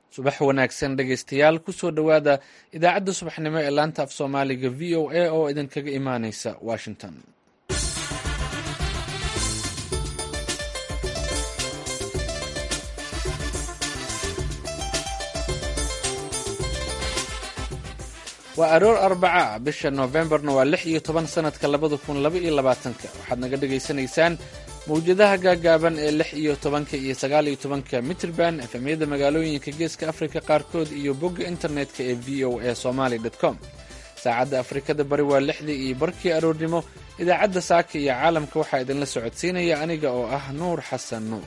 subax wanaagsan dhegaystayaal kusoo dhowaada idaacadda subaxnimo ee laanta af soomaaliga v o a oo idinkaga imaaneysa washington waa aroor arbaca bisha noofembarna waa lix iyo toban sanadka labada kun laba iyo labaatanka waxaad naga dhagaysanaysaan mawjadaha gaagaaban ee lix iyo tobanka iyo sagaal iyo tobanka mitrband efemyada magaalooyinka geeska afrika qaarkood iyo bogga internetka ee v o a somaly com saacadda afrikada bari waa lixdii iyo barkii aroornimo idaacadda saaka iyo caalamka waxaa idinla socodsiinaya aniga oo ah nuur xasan nuur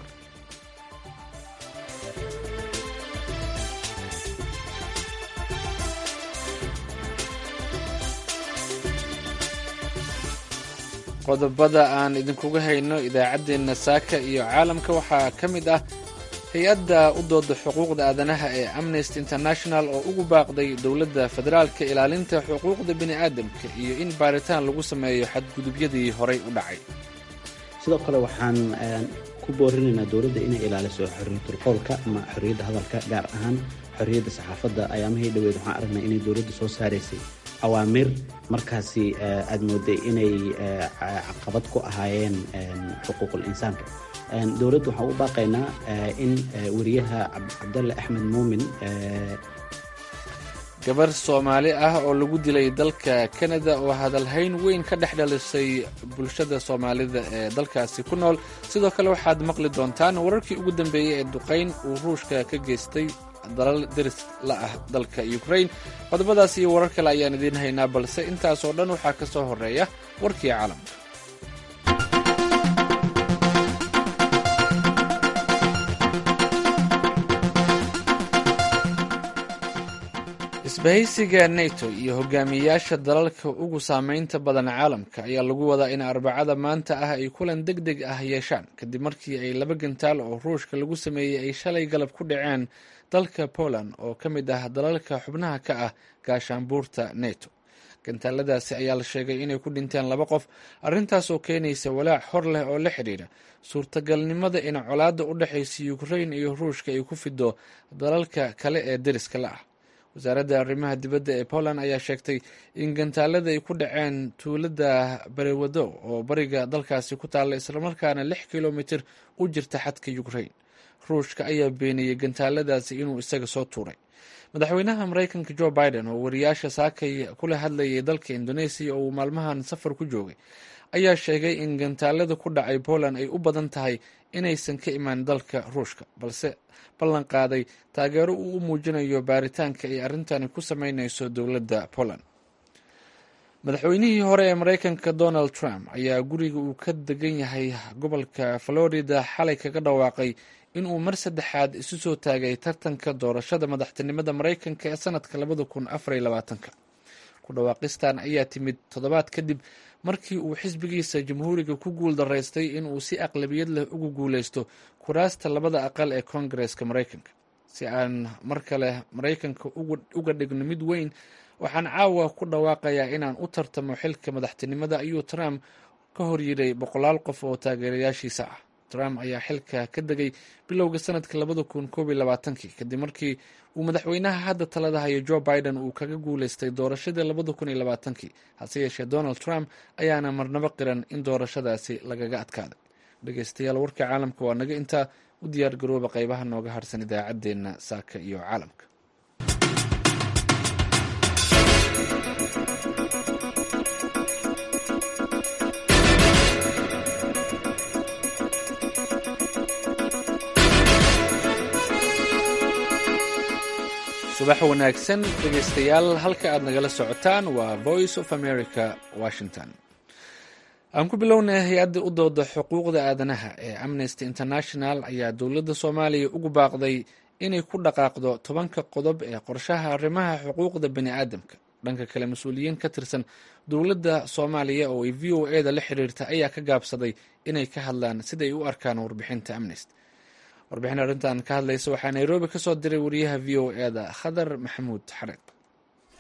qodobada aan idinkuga hayno idaacaddeenna saaka iyo caalamka waxaa ka mid ah hay-adda u dooda xuquuqda aadanaha ee amnesty international oo ugu baaqday dowladda federaalka ilaalinta xuquuqda bini'aadamka iyo in baaritaan lagu sameeyo xadgudubyadii horay u dhacay sidoo kale waxaan ku boorinaynaa dowladda inay ilaaliso xorriyatul qowlka ama xorriyadda hadalka gaar ahaan xorriyadda saxaafadda ayaamahii dhoweed waxaan aragnay inay dowladda soo saaraysay awaamir markaasi aad mooday inay caqabad ku ahaayeen xuquuqul insaanka dowladda waxaan u baaqaynaa in wariyaha cabdalle axmed muumin gabar soomaali ah oo lagu dilay dalka kanada oo hadalhayn weyn ka dhex dhalisay bulshada soomaalida ee dalkaasi ku nool sidoo kale waxaad maqli doontaan wararkii ugu dambeeyey ee duqayn uu ruushka ka geystay dalal deris la ah dalka ukrain qodobadaas iyo warar kale ayaan idiin haynaa balse intaasoo dhan waxaa ka soo horeeya warkii caalamka isbahaysiga neto iyo hogaamiyeyaasha dalalka ugu saameynta badan caalamka ayaa lagu wadaa in arbacada maanta ah ay kulan deg deg ah yeeshaan kadib markii ay laba gantaal oo ruushka lagu sameeyey ay shalay galab ku dhaceen dalka poland oo ka mid ah dalalka xubnaha ka ah gaashaanbuurta neto gantaaladaasi ayaa la sheegay inay ku dhinteen laba qof arrintaas oo keenaysa walaac hor leh oo la xidhiidha suurtagalnimada in colaadda u dhexaysa ukrain iyo ruushka ay ku fido dalalka kale ee deriska la ah wasaaradda arrimaha dibadda ee poland ayaa sheegtay in gantaalada ay ku dhaceen tuulada berewadow oo bariga dalkaasi ku taalla islamarkaana lix kilomitir u jirta xadka ukrain ruushka ayaa beeniyey gantaaladaasi inuu isaga soo tuuray madaxweynaha maraykanka jo biden oo wariyaasha saakay kula hadlayay dalka indoneesiya oo uu maalmahan safar ku joogay ayaa sheegay in gantaalada ku dhacay poland ay u badan tahay inaysan ka imaan dalka ruushka balse ballan qaaday taageero uu u muujinayo baaritaanka ay arrintani ku sameyneyso dowladda poland madaxweynihii hore ee maraykanka donald trump ayaa guriga uu ka degan yahay gobolka florida xalay kaga dhawaaqay inuu mar saddexaad isu soo taagay tartanka doorashada madaxtinimada maraykanka ee sanadka labada kun afar iyo labaatanka ku dhawaaqistan ayaa timid toddobaad kadib markii uu xisbigiisa jamhuuriga ku guul daraystay inuu si aqlabiyad leh ugu guuleysto kuraasta labada aqal ee koongareeska maraykanka si aan mar kale maraykanka uga dhigno mid weyn waxaan caawa ku dhawaaqayaa inaan u tartamo xilka madaxtinimada ayuu trump ka horyiray boqolaal qof oo taageerayaashiisa ah trump ayaa xilka ka degay bilowga sanadka labada kun koob iyo labaatankii kadib markii uu madaxweynaha hadda talada hayo jo biden uu kaga guuleystay doorashadii labada kun iyo labaatankii hase yeeshee donald trump ayaana marnabo qiran in doorashadaasi lagaga adkaaday dhegeystayaal warka caalamka waa naga intaa u diyaar garooba qeybaha nooga harsan idaacaddeenna saaka iyo caalamka subax wanaagsan dhegeystayaal halka aad nagala socotaan waa voice of america washington aan ku bilownay hay-adda u dooda xuquuqda aadanaha ee amnesty international ayaa dowladda soomaaliya ugu baaqday inay ku dhaqaaqdo tobanka qodob ee qorshaha arrimaha xuquuqda bani aadamka dhanka kale mas-uuliyiin ka tirsan dowladda soomaaliya oo ay v o e da la xiriirta ayaa ka gaabsaday inay ka hadlaan siday u arkaan warbixinta amnesty warbixin arrintan ka hadlaysa waxaa nairobi ka soo diray wariyaha v o e da khadar maxamuud xareed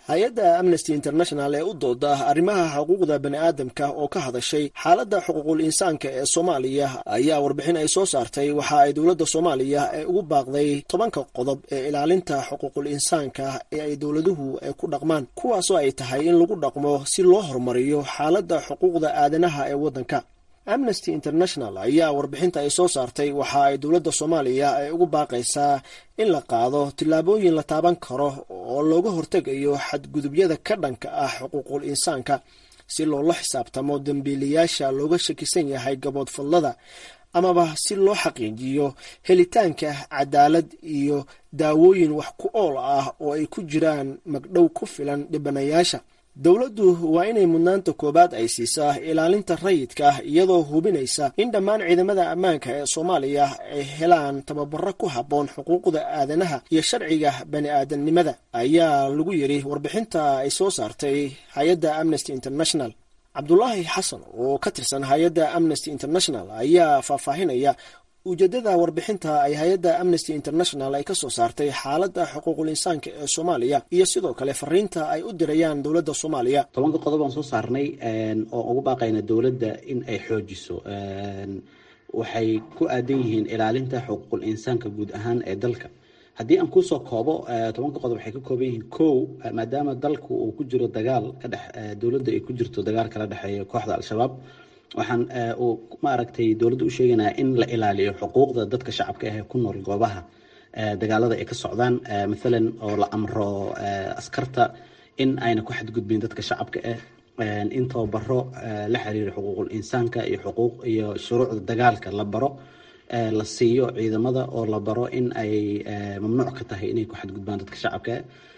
hay-adda amnesty international ee u dooda arrimaha xuquuqda bani aadamka oo ka hadashay xaaladda xuquuqul insaanka ee soomaaliya ayaa warbixin ay soo saartay waxa ay dowladda soomaaliya ee ugu baaqday tobanka qodob ee ilaalinta xuquuqul insaanka ee ay dowladuhu ay ku dhaqmaan kuwaasoo ay tahay in lagu dhaqmo si loo horumariyo xaaladda xuquuqda aadanaha ee waddanka amnesty international ayaa warbixinta ay soo saartay waxa ay dowladda soomaaliya ay ugu baaqaysaa in la qaado tillaabooyin la taaban karo oo looga hortegayo xadgudubyada ka dhanka ah xuquuqul insaanka si loola xisaabtamo dembiilayaasha looga shakisan yahay gaboodfadlada amaba si loo xaqiijiyo helitaanka cadaalad iyo daawooyin wax ku ool ah oo ay ku jiraan magdhow ku filan dhibanayaasha dowladdu waa inay mudnaanta koowaad ay siisaa ilaalinta rayidka ah iyadoo hubinaysa in dhammaan ciidamada ammaanka ee soomaaliya ay helaan tababaro ku habboon xuquuqda aadanaha iyo sharciga bani aadamnimada ayaa lagu yidhi warbixinta ay soo saartay hay-adda amnesty international cabdulaahi xasan oo ka tirsan hay-adda amnesty international ayaa faahfaahinaya ujeedada warbixinta ay hay-adda amnesty international ay ka soo saartay xaaladda xuquuqul insaanka ee soomaaliya iyo sidoo kale fariinta ay u dirayaan dowladda soomaaliya tobanka qodob aan soo saarnay oo ugu baaqayna dowladda in ay xoojiso waxay ku aadan yihiin ilaalinta xuquuqul insaanka guud ahaan ee dalka haddii aan kusoo koobo tobanka qodob waxay ka kooban yihiin kow maadaama dalku uu ku jiro dagaal ka dhex dowladda ay ku jirto dagaal kala dhexeeya kooxda al-shabaab waxaan uu maaragtay dowladda u sheeganaya in la ilaaliyo xuquuqda dadka shacabka ah ee ku nool goobaha dagaalada ay ka socdaan mathalan oo la amro askarta in ayna ku xadgudbin dadka shacabka ah in tababaro la xiriira xuquuqul insaanka iyo xuquuq iyo shuruucda dagaalka la baro la siiyo ciidamada oo la baro in ay mamnuuc ka tahay inay ku xadgudbaan dadka shacabka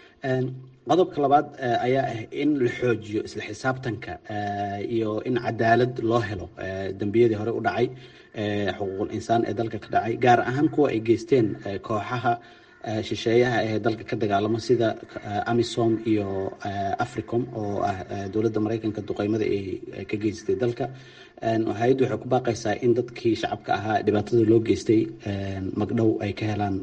qodobka labaad ayaa ah in la xoojiyo isla xisaabtanka iyo in cadaalad loo helo dembiyadii hore u dhacay xuquuqul insaan ee dalka ka dhacay gaar ahaan kuwa ay geysteen kooxaha shisheeyaha ee dalka ka dagaalamo sida amisom iyo africom oo ah dowladda maraykanka duqeymada ay ka geystay dalka hay-addu waxay ku baaqaysaa in dadkii shacabka ahaa dhibaatada loo geystay magdhow ay ka helaan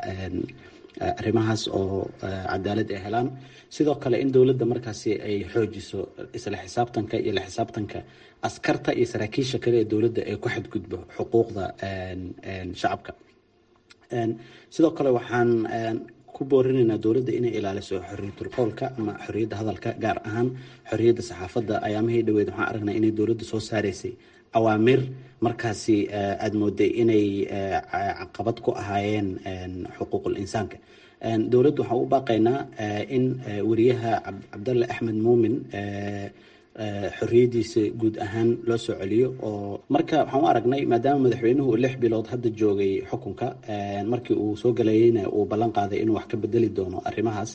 arrimahaas oo cadaalad ay helaan sidoo kale in dowladda markaasi ay xoojiso isla xisaabtanka iyo la xisaabtanka askarta iyo saraakiisha kale ee dowladda ay ku xadgudbo xuquuqda shacabka sidoo kale waxaan ku boorinaynaa dowladda inay ilaaliso xorriyatul qowlka ama xorriyadda hadalka gaar ahaan xorriyadda saxaafadda ayaamahii dhaweyd waxaan aragnaa inay dowladda soo saaraysay awaamir markaasi aada mooday inay caqabad ku ahaayeen xuquuqul insaanka dowladdu waxaan u baaqaynaa in wariyaha cabdalle axmed muumin xorriyaddiisa guud ahaan loo soo celiyo oo marka waxaan u aragnay maadaama madaxweynuhu lix bilood hadda joogay xukunka markii uu soo galayeyna uu ballan qaaday inuu wax ka bedeli doono arrimahaas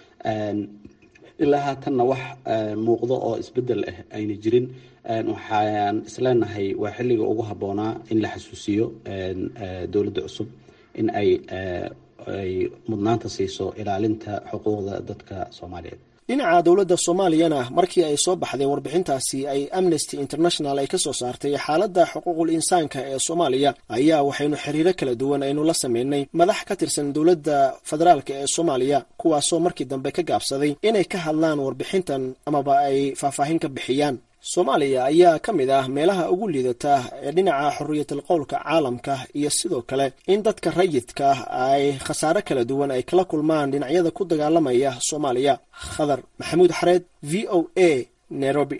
ilaa haatanna wax muuqdo oo isbedel ah ayna jirin waxaan isleenahay waa xilliga ugu habboonaa in la xasuusiyo dowladda cusub in ay ay mudnaanta siiso ilaalinta xuquuqda dadka soomaaliyeed dhinaca dowladda soomaaliyana markii ay soo baxday warbixintaasi ay amnesty international ay ka soo saartay xaaladda xuquuqul insaanka ee soomaaliya ayaa waxaynu xiriiro kala duwan aynu la sameynay madax ka tirsan dowladda federaalka ee soomaaliya kuwaasoo markii dambe ka gaabsaday inay ka hadlaan warbixintan amaba ay faahfaahin ka bixiyaan soomaaliya ayaa ka mid ah meelaha ugu liidata ee dhinaca xorriyatul qowlka caalamka iyo sidoo kale in dadka rayidka ay khasaare kala duwan ay kala kulmaan dhinacyada ku dagaalamaya soomaaliya khadar maxamuud xareed v o a nairobi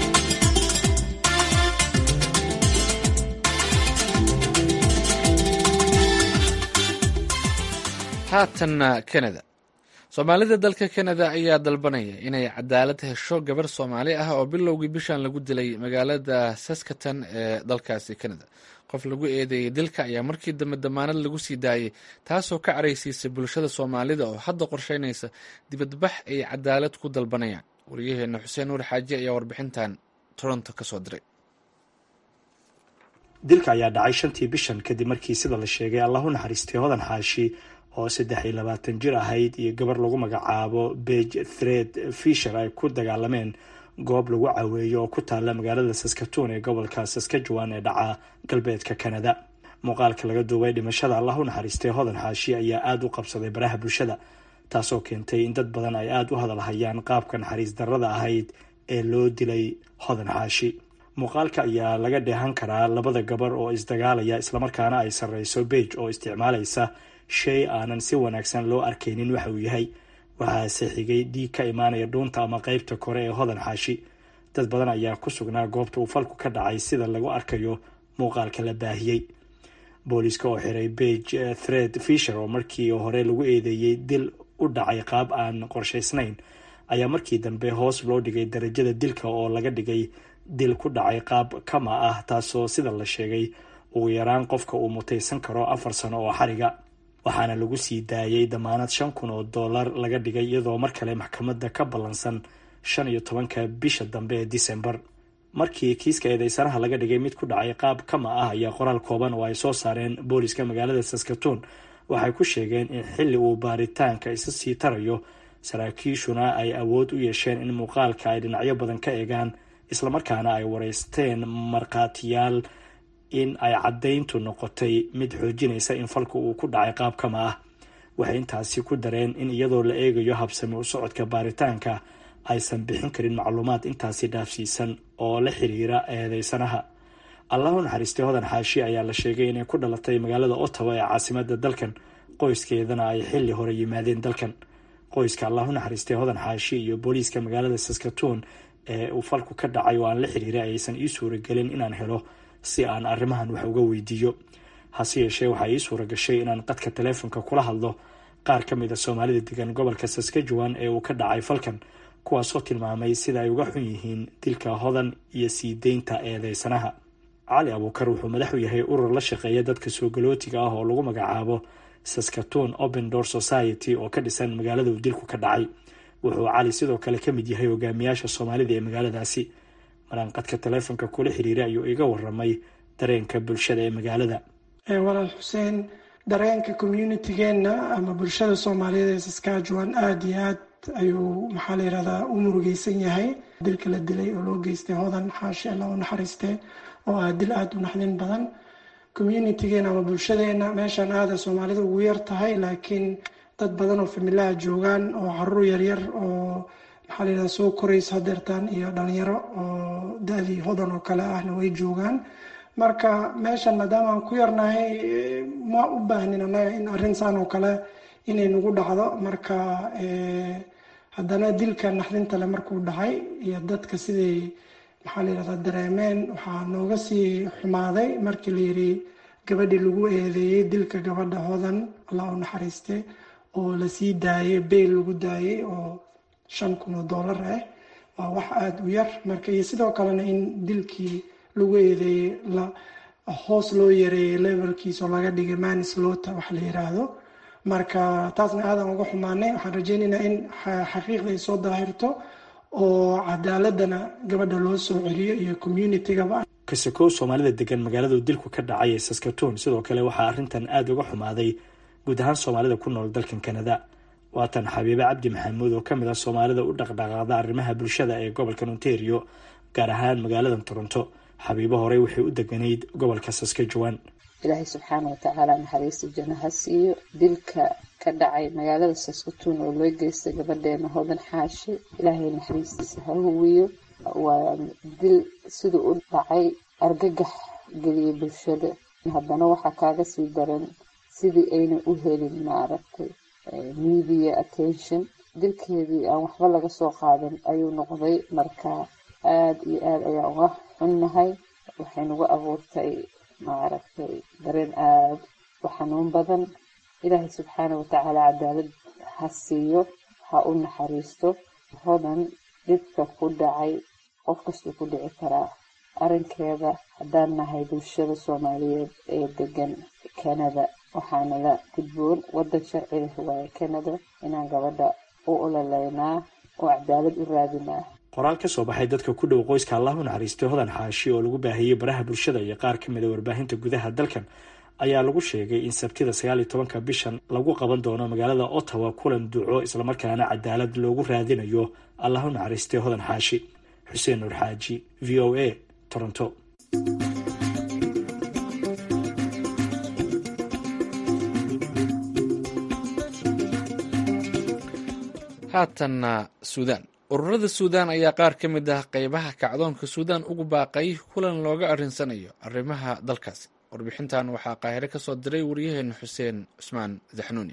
haatanna canada soomaalida dalka canada ayaa dalbanaya inay cadaalad hesho gabar soomaali ah oo bilowgii bishan lagu dilay magaalada saskatan ee dalkaasi canada qof lagu eedeeyey dilka ayaa markii dambe damaanad lagu sii daayey taasoo ka caraysiisay bulshada soomaalida oo hadda qorsheynaysa dibadbax ay cadaalad ku dalbanayaan wariyaheena xuseen nuur xaaji ayaa warbixintan toronto kasoo diray dilka ayaa dhacay shantii bishan kadib markii sida la sheegay allahu naxariistay hodan xaashi oo saddex iyo labaatan jir ahayd iyo gabar lagu magacaabo bege thred fisher ay ku dagaalameen goob lagu caweeyo oo ku taalla magaalada saskatoon ee gobolka saskajuan ee dhaca galbeedka canada muuqaalka laga duubay dhimashada allah u naxariistay hodan xaashi ayaa aada u qabsaday baraha bulshada taasoo keentay in dad badan ay aada u hadalhayaan qaabka naxariis darrada ahayd ee loo dilay hodan xaashi muuqaalka ayaa laga dheehan karaa labada gabar oo isdagaalaya islamarkaana ay sarreyso beij oo isticmaalaysa shay aanan si wanaagsan loo arkaynin waxa uu yahay waxaase xigay dhiig ka imaanaya dhuunta ama qeybta kore ee hodan xaashi dad badan ayaa ku sugnaa goobta uu falku ka dhacay sida lagu arkayo muuqaalka la baahiyey booliiska oo xiray beige thred fisher oo markii hore lagu eedeeyey dil u dhacay qaab aan qorshaysnayn ayaa markii dambe hoos loo dhigay darajada dilka oo laga dhigay dil ku dhacay qaab kama ah taasoo sida la sheegay ugu yaraan qofka uu mutaysan karo afar sano oo xariga waxaana lagu sii daayay damaanad shan kun oo dollar laga dhigay iyadoo mar kale maxkamadda ka ballansan shan iyo tobanka bisha dambe ee december markii kiiska eedeysanaha laga dhigay mid ku dhacay qaab kama ah ayaa qoraal kooban oo ay soo saareen booliska magaalada saskatoon waxay ku sheegeen in xilli uu baaritaanka isa sii tarayo saraakiishuna ay awood u yeesheen in muuqaalka ay dhinacyo badan ka eegaan islamarkaana ay wareysteen markhaatiyaal in ay caddayntu noqotay mid xoojinaysa in falku uu ku dhacay qaab kama ah waxay intaasi ku dareen in iyadoo la eegayo habsami u socodka baaritaanka aysan bixin karin macluumaad intaasi dhaafsiisan oo la xiriira eedeysanaha allahu naxariistay hodan xaashi ayaa la sheegay inay ku dhalatay magaalada ottawa ee caasimada dalkan qoyskeedana ay xilli hore yimaadeen dalkan qoyska allahu naxariistay hodan xaashi iyo booliiska magaalada saskatoon ee uu falku ka dhacay oo aan la xiriiray aysan ii suuragelin inaan helo si aan arrimahan wax uga weydiiyo hase yeeshee waxaa ii suura gashay inaan qadka taleefonka kula hadlo qaar ka mid a soomaalida degan gobolka saskajuwan ee uu ka dhacay falkan kuwaasoo tilmaamay sida ay uga xun yihiin dilka hodan iyo sii deynta eedeysanaha cali abuukar wuxuu madax u yahay urur la shaqeeya dadka soo galootiga ah oo lagu magacaabo saskatoon open door society oo ka dhisan magaalada uu dilku ka dhacay wuxuu cali sidoo kale ka mid yahay hogaamiyaasha soomaalida ee magaaladaasi maraan qadka taleefonka kula xiriiray ayuu iga waramay dareenka bulshada ee magaalada walaal xuseen dareenka communitigeena ama bulshada soomaaliyeed ee saskajuan aada iyo aad ayuu maxaa la yirahdaa u murugeysan yahay dilka la dilay oo loo geystay hodan xaashi alla u naxariistee oo ah dil aada u naxdin badan communitigeena ama bulshadeena meeshaan aada soomaalida ugu yar tahay laakiin dad badan oo familaha joogaan oo caruur yaryar oo maxaa la yirahdaa soo koraysa hadeertaan iyo dhalinyaro oo da-dii hodan oo kale ahna way joogaan marka meeshan maadaama aan ku yarnahay ma u baahnin annaga in arrin saan oo kale inay nagu dhacdo marka haddana dilka naxdinta le markuu dhacay iyo dadka siday maxaa la yirahdaa dareemeen waxaa nooga sii xumaaday markii la yiri gabadhii lagu eedeeyey dilka gabadha hodan allah u naxariiste oo lasii daayay beyl lagu daayay oo shan kun oo dollar ah waa wax aada u yar marka iyo sidoo kalena in dilkii lagu eedeeyey la hoos loo yareeyay levelkiis oo laga dhigay manislota wax la yiraahdo marka taasna aadan uga xumaanay waxaan rajeynaynaa in xaqiiqda ay soo daahirto oo cadaaladana gabadha loo soo celiyo iyo communitygaba kasakow soomaalida degan magaaladu dilku ka dhacay ee saskatoon sidoo kale waxaa arrintan aada uga xumaaday guud ahaan soomaalida ku nool dalkan kanada waatan xabiibe cabdi maxamuud oo kamid ah soomaalida u dhaqdhaqaaqda arrimaha bulshada ee gobolkan ontario gaar ahaan magaaladan toronto xabiibo horey waxay u deganayd gobolka saskajuwan ilaahay subxaana watacaala naxariista janno ha siiyo dilka ka dhacay magaalada saskatoon oo loo geystay gabadheena hodan xaashi ilaahay naxariistiisa ha huwiyo waa dil siduu u dhacay argagax geliyay bulshada haddana waxaa kaaga sii daran sidii ayna u helin maaragtay media attention dilkeedii aan waxba laga soo qaadan ayuu noqday marka aada iyo aada ayaan uga xunnahay waxay nagu abuurtay maaragtay dareen aada u xanuun badan ilaahay subxaana watacaala cadaalad ha siiyo ha u naxariisto hodan dhibka ku dhacay qof kastuu ku dhici karaa arrinkeeda haddaan nahay bulshada soomaaliyeed ee degan canada waxaana la gudboon waddan sharci leh waaye canada inaan gabadha u ololeynaa oo cadaalad u raadinaa qoraal ka soo baxay dadka ku dhow qoyska allah u naxariistay hodan xaashi oo lagu baahiyey baraha bulshada iyo qaar ka mida warbaahinta gudaha dalkan ayaa lagu sheegay in sabtida sagaal iyo tobanka bishan lagu qaban doono magaalada ottawa kulan duco islamarkaana cadaalad loogu raadinayo allah u naxariistay hodan xaashi xuseen nuur xaaji v o a toronto haatanna suudaan ururada suudaan ayaa qaar ka mid ah qeybaha kacdoonka suudaan ugu baaqay kulan looga arrinsanayo arrimaha dalkaasi warbixintan waxaa qaahire ka soo diray waryaheena xuseen cusmaan zaxnuuni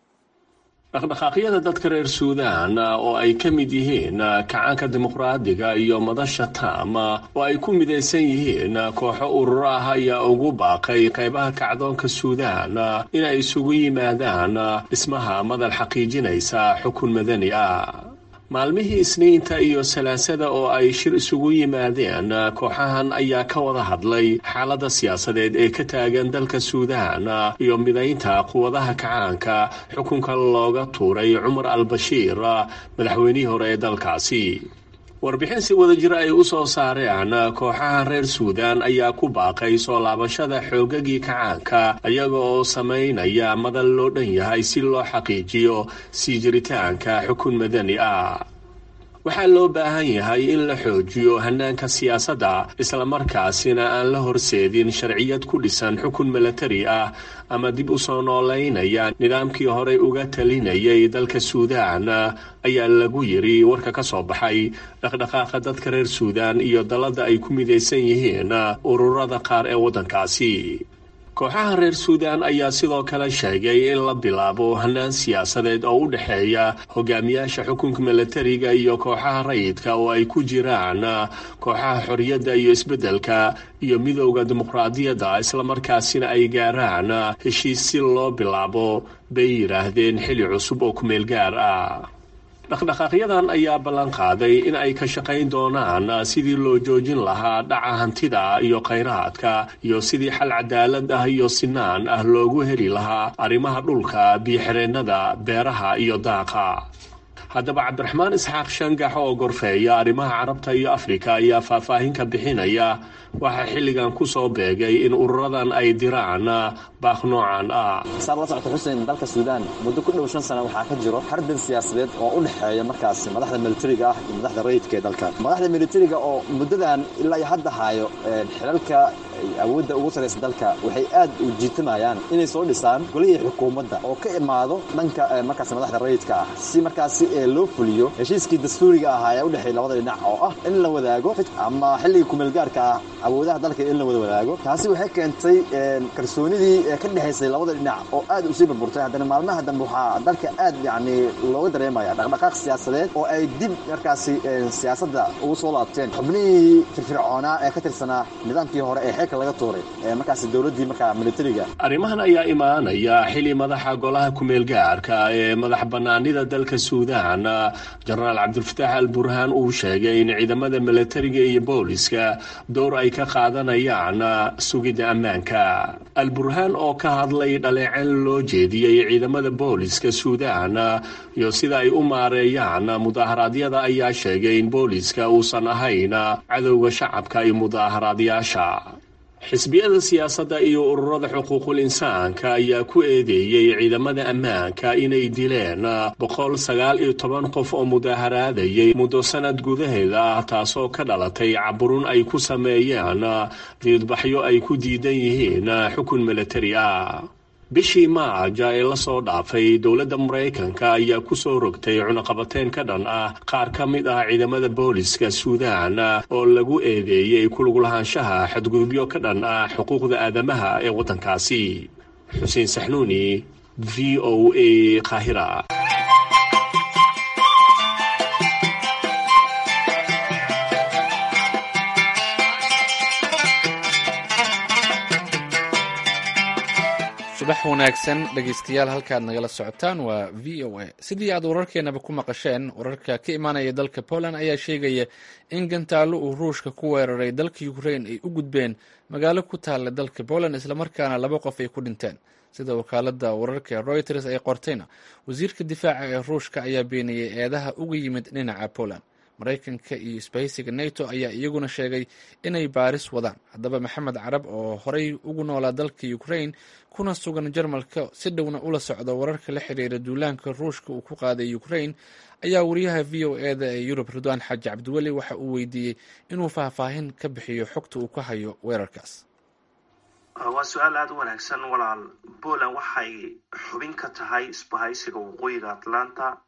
dhaqdhaqaaqyada dadka reer suudaan oo ay ka mid yihiin kacaanka dimuqraadiga iyo madasha taam oo ay ku midaysan yihiin kooxo ururo ah ayaa ugu baaqay qaybaha kacdoonka suudaan inay isugu yimaadaan dhismaha madal xaqiijinaysa xukun madani ah maalmihii isniinta iyo salaasada oo ay shir isugu yimaadeen kooxahan ayaa ka wada hadlay xaaladda siyaasadeed ee ka taagan dalka suudaan iyo midaynta quwadaha kacaanka xukunka looga tuuray cumar al bashiir madaxweynihii hore ee dalkaasi warbixin si wada jir ay u soo saareen kooxaha reer suudaan ayaa ku baaqay soo laabashada xoogagii kacaanka iyaga oo samaynaya madal loo dhan yahay si loo xaqiijiyo sii jiritaanka xukun madani ah waxaa loo baahan yahay in la xoojiyo hanaanka siyaasadda islamarkaasina aan la horseedin sharciyad ku dhisan xukun milatari ah ama dib u soo noolaynaya nidaamkii horey uga talinayay dalka suudaan ayaa lagu yiri warka ka soo baxay dhaqdhaqaaqa dadka reer suudaan iyo dalladda ay ku midaysan yihiin ururada qaar ee waddankaasi kooxaha reer suudaan ayaa sidoo kale sheegay in la bilaabo hanaan siyaasadeed oo u dhexeeya hogaamiyaasha xukunka milatariga iyo kooxaha rayidka oo ay ku jiraan kooxaha xorriyadda iyo isbeddelka iyo midowda dimuqraadiyadda islamarkaasina ay gaaraan heshiis si loo bilaabo bay yidhaahdeen xili cusub oo kumeel gaar ah dhaqdhaqaaqyadan ayaa ballan qaaday in ay ka shaqayn doonaan sidii loo joojin lahaa dhaca hantida iyo khayraadka iyo sidii xal cadaalad ah iyo sinaan ah loogu heli lahaa arrimaha dhulka biyoxireennada beeraha iyo daaqa haddaba cabdiraxmaan isxaaq shangax oo gorfeeya arrimaha carabta iyo afrika ayaa faahfaahin ka bixinaya waxaa xilligan ku soo beegay in ururadan ay diraan baaq noocan ah saar la socota xuseen dalka suudaan muddo ku dhow shan sana waxaa ka jiro xarbin siyaasadeed oo u dhexeeya markaasi madaxda militariga ah iyo madaxda rayidka ee dalka madaxda militariga oo muddadan ilaa iyo hadda haayo xilalka awoodda ugu saraysa dalka waxay aad u jiitamayaan inay soo dhisaan golihii xukuumadda oo ka imaado dhanka markaas madaxda rayidka ah si markaasi loo fuliyo heshiiskii dastuuriga ahaa ee u dhexeeya labada dhinac oo ah in la wadaago ama xilligii kumeelgaarka ah awoodaha dalka in la wada wadaago taasi waxay keentay kalsoonidii ka dhexaysay labada dhinac oo aad usii burburtay haddana maalmaha dambe waxaa dalka aad yacni looga dareemaya dhaqdhaqaaq siyaasadeed oo ay dib markaasi siyaasadda ugu soo laabteen xubnihii firfircoonaa ee ka tirsanaa nidaamkii hore ee xeelka laga tuuray markaasi dowladdii markaa militariga arrimahan ayaa imaanaya xili madaxa golaha kumeelgaarka ee madax bannaanida dalka suudaan jenaraal cabdilfataax al burhaan uu sheegay in ciidamada militariga iyo booliska door ay ka qaadanayaan sugidda ammaanka al burhaan oo ka hadlay dhaleeceen loo jeediyey ciidamada booliska suudaan iyo sida ay u maareeyaan mudaaharaadyada ayaa sheegay in booliska uusan ahayn cadowga shacabka iyo mudaaharaadyaasha xisbiyada siyaasadda iyo ururada xuquuqul insaanka ayaa ku eedeeyey ciidamada ammaanka inay dileen boqol sagaal iyo toban qof oo mudaaharaadayay muddo sanad gudaheeda ah taasoo ka dhalatay caburun ay ku sameeyeen diidbaxyo ay ku diidan yihiin xukun milatari ah bishii maaja ee lasoo dhaafay dowladda maraykanka ayaa ku soo rogtay cunaqabateyn ka dhan ah qaar ka mid ah ciidamada booliska suudaan oo lagu eedeeyey kuluglahaanshaha xadgudubyo ka dhan ah xuquuqda aadamaha ee waddankaasi xuseen saxnuuni v o a qaahira subax wanaagsan dhegeystayaal halkaad nagala socotaan waa v o a sidii aad wararkeenaba ku maqasheen wararka ka imaanaya dalka poland ayaa sheegaya in gantaallo uu ruushka ku weeraray dalka ukrain ay u gudbeen magaalo ku taalla dalka poland islamarkaana laba qof ay ku dhinteen sida wakaalada wararka reuters ay qortayna wasiirka difaaca ee ruushka ayaa beeniyey eedaha uga yimid dhinaca poland maraykanka iyo isbahaysiga nato ayaa iyaguna sheegay inay baaris wadaan haddaba maxamed carab oo horey ugu noolaa dalka ukrain kuna sugan jarmalka si dhowna ula socda wararka la xiriira duulaanka ruushka uu ku qaaday ukrain ayaa wariyaha v o eda ee yurub ridwaan xaaji cabdiweli waxa uu weydiiyey inuu faahfaahin ka bixiyo xogta uu ka hayo weerarkaas waa su-aal aada u wanaagsan walaal poland waxay xubin ka tahay isbahaysiga waqooyiga atlanta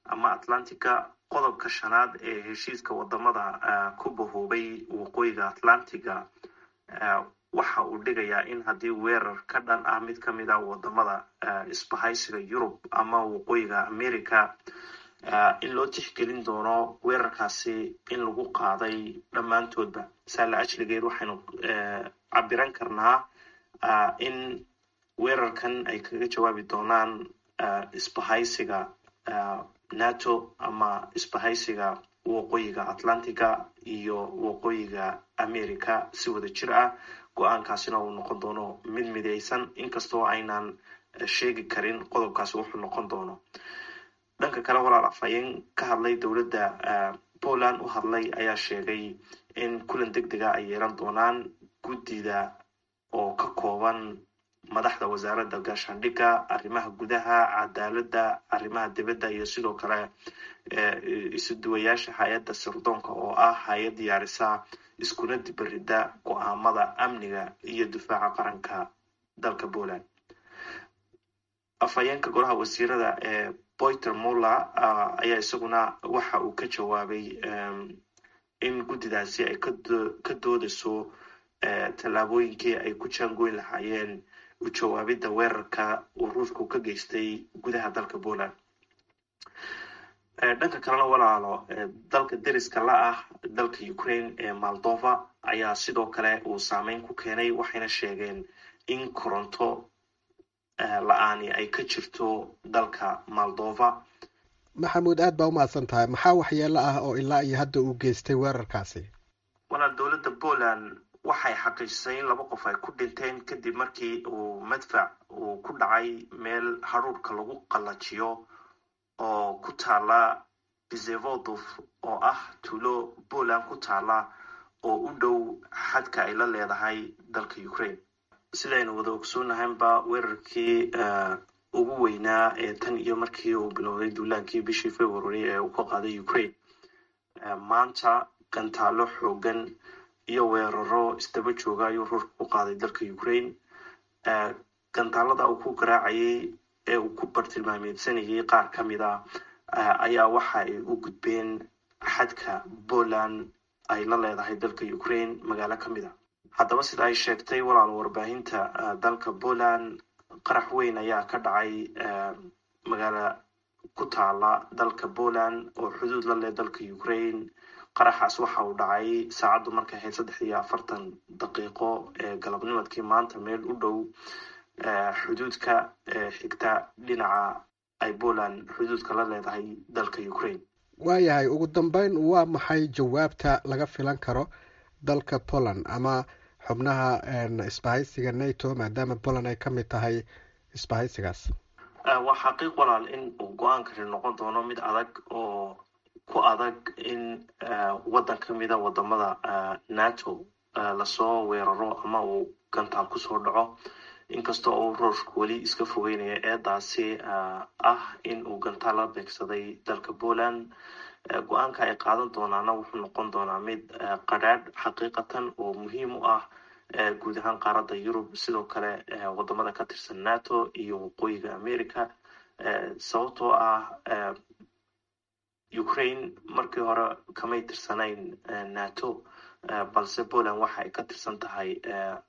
ama atlantica qodobka shanaad ee heshiiska wadamada ku bahoobay waqooyiga atlantiga waxa uu dhigayaa in haddii weerar ka dhan ah mid ka mid ah wadamada isbahaysiga yurub ama waqooyiga america in loo tixgelin doono weerarkaasi in lagu qaaday dhammaantoodba saala ajligeed waxaynu cabiran karnaa in weerarkan ay kaga jawaabi doonaan isbahaysiga nato ama isbahaysiga waqooyiga atlantiga iyo waqooyiga america si wada jir ah go-aankaasina uu noqon doono mid midaysan inkastoo aynan sheegi karin qodobkaasi wuxuu noqon doono dhanka kale walaal afhayeen ka hadlay dowladda poland u hadlay ayaa sheegay in kulan deg dega ay yeelan doonaan guddida oo ka kooban madaxda wasaaradda gaashaandhigga arrimaha gudaha cadaaladda arrimaha dibadda iyo sidoo kale isuduwayaasha hay-adda sirdoonka oo ah hay-ad diyaarisa iskuna dibarida go-aamada amniga iyo difaaca qaranka dalka poland afhayeenka golaha wasiirada ee boyter muller ayaa isaguna waxa uu ka jawaabay in guddidaasi ay ka doodayso tallaabooyinkii ay ku jaangoyn lahaayeen u jawaabidda weerarka uu ruushku ka geystay gudaha dalka poland dhanka kalena walaalo dalka deriska la ah dalka ukraine ee moldova ayaa sidoo kale uu saameyn ku keenay waxayna sheegeen in koronto la-aani ay ka jirto dalka moldova maxamuud aad baa umahadsan tahay maxaa waxyeelo ah oo ilaa iyo hadda uu geystay weerarkaasi walaal dowladda poland waxay xaqiijisay in laba qof ay ku dhinteen kadib markii uu madfac uu ku dhacay meel haruurka lagu qallajiyo oo ku taala bizevodov oo ah tuulo poland ku taala oo u dhow xadka ay la leedahay dalka ukraine sidaynu wada ogsoonahaynba weerarkii ugu weynaa ee tan iyo markii uu bilowday duulaankii bishii february ee uu ka qaaday ukraine maanta gantaalo xoogan iyo weeraro isdaba jooga ayuu ruushka ku qaaday dalka ukraine gantaalada uu ku garaacayay ee uu ku bartilmaameedsanayay qaar ka mid a ayaa waxa ay u gudbeen xadka poland ay la leedahay dalka ukraine magaalo ka mid a haddaba sida ay sheegtay walaal warbaahinta dalka poland qarax weyn ayaa ka dhacay magaalo ku taala dalka poland oo xuduud la leh dalka ukraine qaraxaas waxa uu dhacay saacaddu markay ahayd saddex iyo afartan daqiiqo ee galabnimadkii maanta meel u dhow xuduudka xigta dhinaca ay poland xuduudka la leedahay dalka ukraine waayahay ugu dambeyn waa maxay jawaabta laga filan karo dalka poland ama xubnaha isbahaysiga nato maadaama poland ay ka mid tahay isbahaysigaas waa xaqiiq walaal in uu go-aankani noqon doono mid adag oo ku adag in waddan ka mida wadamada nato lasoo weeraro ama uu gantaal kusoo dhaco inkastoo uu ruushku weli iska fogeynaya eedaasi ah in uu gantaal la beegsaday dalka poland go-aanka ay qaadan doonaana wuxuu noqon doonaa mid qadhaadh xaqiiqatan oo muhiim u ah guud ahaan qaaradda yurub sidoo kale wadamada ka tirsan nato iyo waqooyiga america sababtoo ah ukraine markii hore kamay tirsanayn nato balse poland waxa ay ka tirsan tahay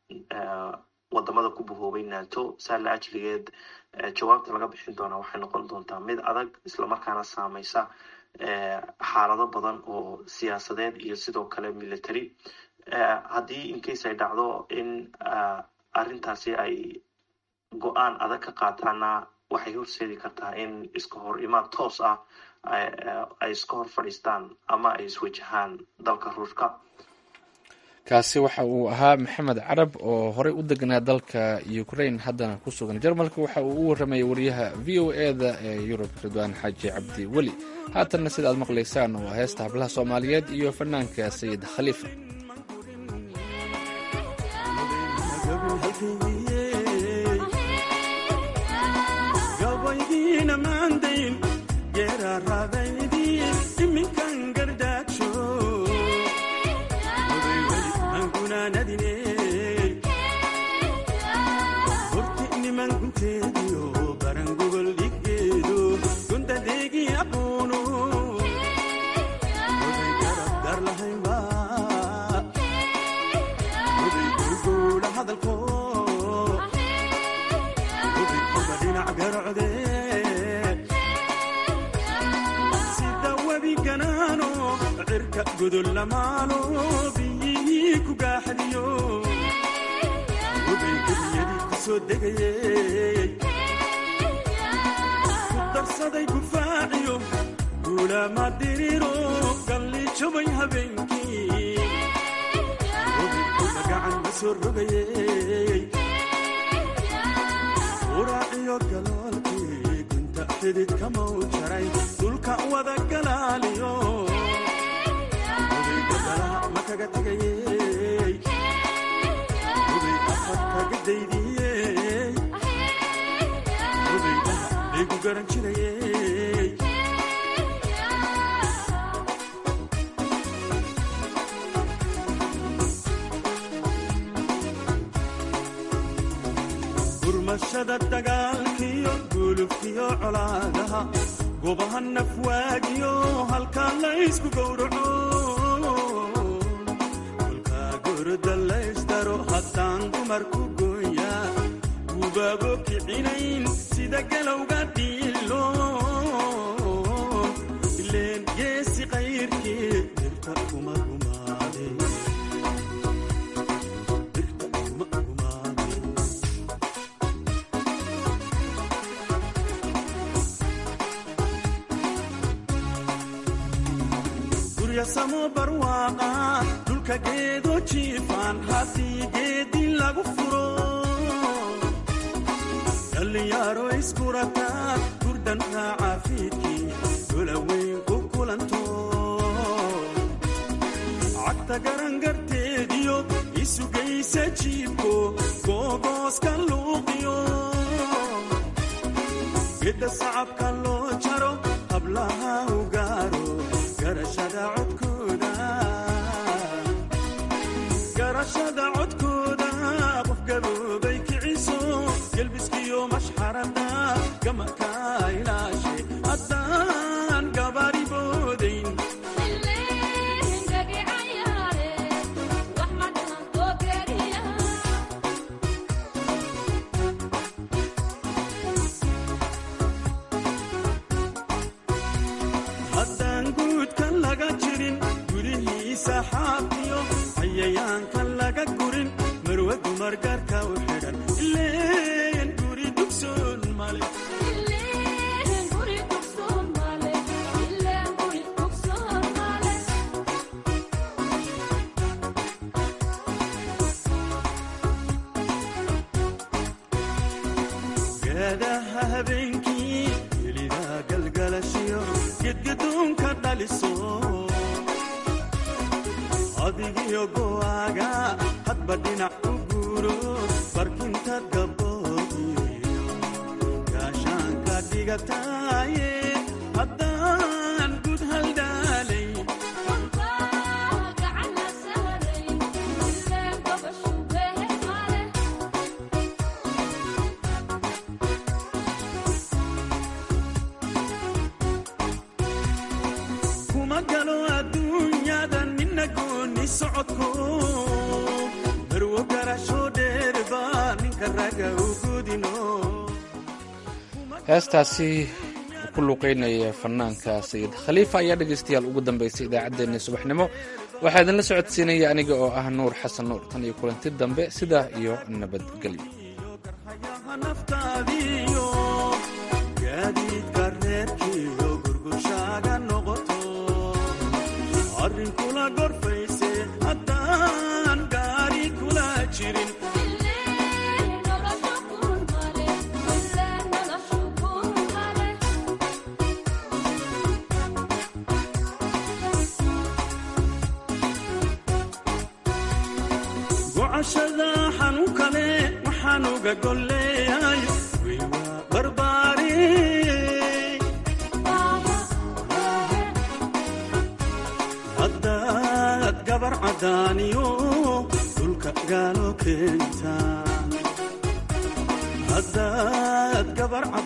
wadamada ku bahoobay nato saala ajligeed jawaabta laga bixin doonaa waxay noqon doontaa mid adag islamarkaana saameysa xaalado badan oo siyaasadeed iyo sidoo kale military haddii incase ay dhacdo in arrintaasi ay go-aan adag ka qaataana waxay horseedi kartaa in iska hor imaad toos ah ay iska hor fadhiistaan ama ay iswajahaan dalka ruushka kaasi waxa uu ahaa maxamed carab oo horey u deganaa dalka ukraine haddana ku sugan jarmalka waxa uu u warramayay wariyaha v o e da ee yurub ridwaan xaaji cabdi weli haatanna sida aad maqlaysaan waa heesta hablaha soomaaliyeed iyo fanaanka sayid khaliifa barangogol dhiggeedo gundadeegi aqoonu dhinac garocde sida webi ganaano cirka gudul lamaalo biyihii ku gaaxdiyo webay gebiyadii ku soo degayey ku darsaday gufaaciyo guulaama diriro galli jabay habeenkii webigkuda gacan ma soo rogayey uraaciyo galoolkii gunta xidid kamau jaray dhulka wada galaaliyo webeyga balaa ma kaga tegayey webey afar kaga daydiyey webeydaha laygu garan jirayey gurmashada dagaalkiyo gulubkiyo colaadaha gobaha nafwaagiyo halkaa laysku gowraco kolkaa goroda laysdaro haddaan dumarku gooya gubaabo kicinayn sida galowga dhiilo ileen geesi qayrkii dirta kuma gumaade guryasamo barwaaqa dhulka geedo jiifaan haddii geedi lagu furo dhallinyaaro iskurataan gurdan raaca fiidkii dolaweyn ku kulanto cagta garangarteediyo isugaysa jiibko googooska luuqiyo gedda sacabka loo jaro hablaha u gaaro garashada codkooda garashada codkooda qof gaboobay kiciso gelbiskiyo mashxarada gamaka ilaashe haddaan gabari boodayn haddaan guudka laga jirin gudihiisa xaafiyo cayayaanka laga gurin marwe dumar gaarka u xidhan ileen guri dugsoon male gaadaha habeenkii welida galgalashiyo gedgadoonka dhaliso adigiyo go'aaga hadba dhinac u guuro barkinta gaboodiyo gaashaanka dhigataaye haddaan gud haldhaalay kuma galo adduunyada nina gooni socodko marwo garasho dheerba ninka raga u gudino heestaasi ku luuqeynaya fanaanka sayid khaliifa ayaa dhegaystayaal ugu dambaysay idaacaddeenii subaxnimo waxaa idinla socodsiinaya aniga oo ah nuur xasan nuur tan iyo kulanti dambe sidaa iyo nabadgelyo naftaadiyo gaadiidka reerkiyo gurgushaaga noqoto arrin kula gorfayse haddaan gaari kula jirin gocashada xanuun kale waxaan uga golleeyahay way waa barbaari haddaad gabar caddaaniyo dhulka gaalo keenta haddaad gabar